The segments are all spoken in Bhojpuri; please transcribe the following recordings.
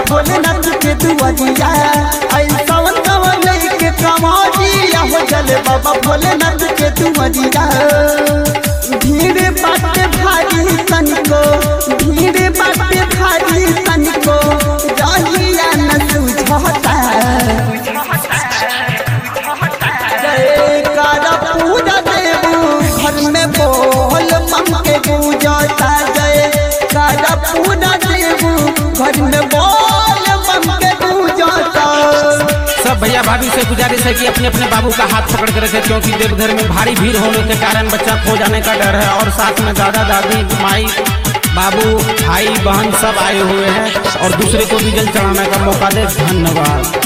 भोलेनाथ के दुआरिया आई सावन कवन के कमरिया हो चले बाबा भोलेनाथ के दुआरिया भीड़ बाटे भारी तनिको भीड़ बाटे भारी तनिको रहिया न सुझता जय कारा पूजा देवू घर में बोल मम के पूजता जय कारा पूजा देवू घर में बोल मम के पूजता सब भैया भाभी से गुजारिश है कि अपने अपने बाबू का हाथ पकड़ कर रखे क्योंकि देवघर में भारी भीड़ होने के कारण बच्चा खो जाने का डर है और साथ में दादा दादी माई बाबू भाई बहन सब आए हुए हैं और दूसरे को भी जल चढ़ाने का मौका दे धन्यवाद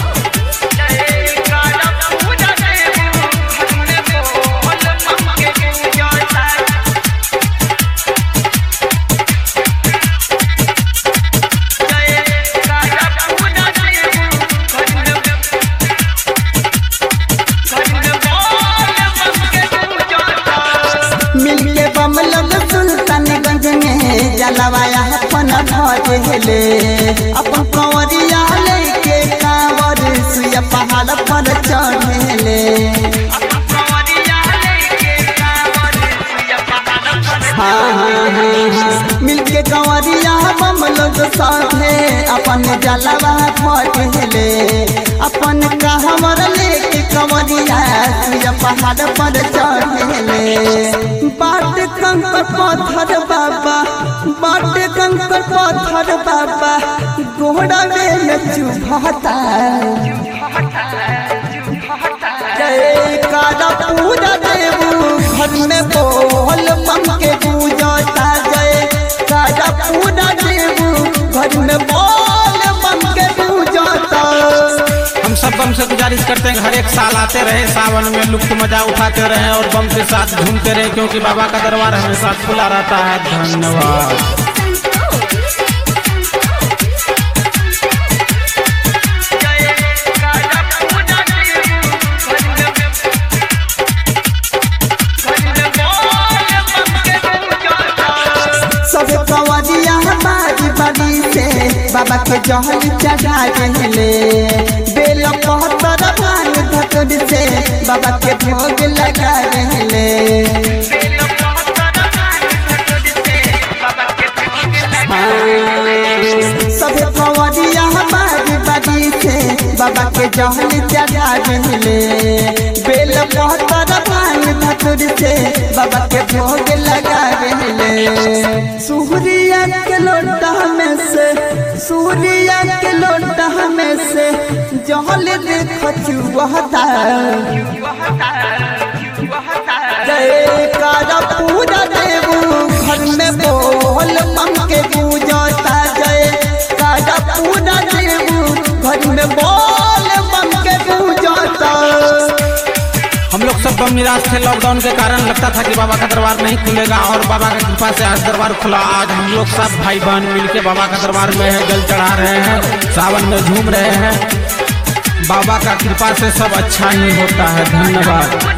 मिलके बम लोग सुल्तानगंज में जलवाया अपन भजले अपन कंवरिया लेके कांवर सुया पहाड़ पर चढ़ले हाँ हाँ हाँ हाँ मिलके कंवरिया बम लोग साथे अपन जलवा भजले अपन कहवर लेके कंवरिया सुया पहाड़ पर चढ़ले बाट कंकर पत्थर बाबा बाट कंकर पत्थर बाबा घोड़ा में चुभता जय कारा पूजा देवू घर में बोल मम के पूजता जय कारा पूजा देवू घर में बोल मम के पूजता हम सब बम से गुजारिश करते हैं कि हर एक साल आते रहे सावन में लुप्त मजा उठाते रहे और बम के साथ घूमते रहे क्योंकि बाबा का दरबार हमेशा खुला रहता है धन्यवाद सब कवरिया बारी बारी से बाबा के जहल चढ़ा रहले बेल पहतर भांग धतुर से बाबा के भोग लगा रहले सब कवरिया बारी बारी से बाबा के जहल चढ़ा रहले बेल पहतर भांग धतुर से बाबा के भोग लगा रहले सूर्या के लोटा में से सूर्या के लोटा में से जहल देख चुहता जय कारा पूजा देवू घर में बोल मम के पूजता जय कारा पूजा देवू घर में बोल मम के पूजता हम लोग सब बम निराश थे लॉकडाउन के कारण लगता था कि बाबा का दरबार नहीं खुलेगा और बाबा की कृपा से आज दरबार खुला आज हम लोग सब भाई बहन मिलके बाबा का दरबार में है जल चढ़ा रहे हैं सावन में झूम रहे हैं बाबा का कृपा से सब अच्छा ही होता है धन्यवाद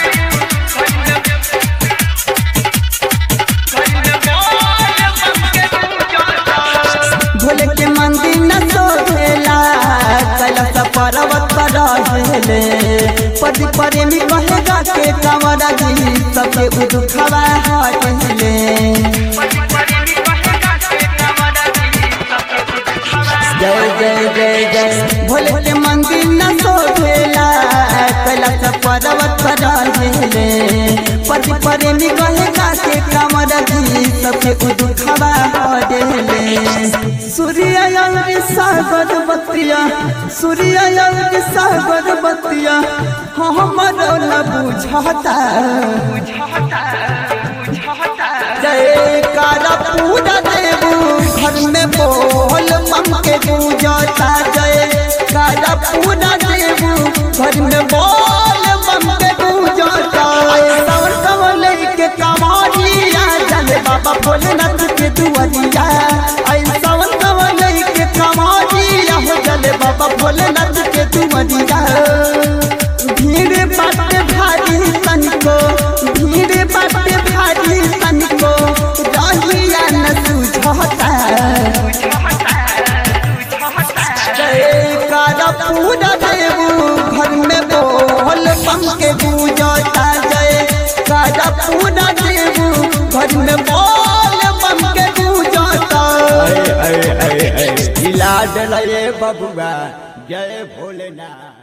भोले के मंदिर न सोहेला कैलाश पर्वत पर रहेले पति प्रेमी कहेगा के कंवरा जी सबके उदुखवा हटेले जय जय जय जय भोले के मंदिर न सोहेला कैलाश पर्वत पर रहेले पति प्रेमी कहेगा के कंवरा जी सबके उदुखवा हटेले सूर्य अंग सागर बतिया सूर्य अंग सागर बतिया हमर न बुझता जय कारा पूजा देवू घर में बोल मम के पूजता जय कारा पूजा देवू घर में बोल मम के पूजता सावन कमल के कमारिया चले बाबा भोलेनाथ के दुआरिया आई सावन कमल के कमारिया हो चले बाबा भोलेनाथ के दुआरिया भीड़ बाटे भारी तनिको भीड़ बाटे भारी तनिको रहिया न सुझता दिलये बबुआ जय भोलेनाथ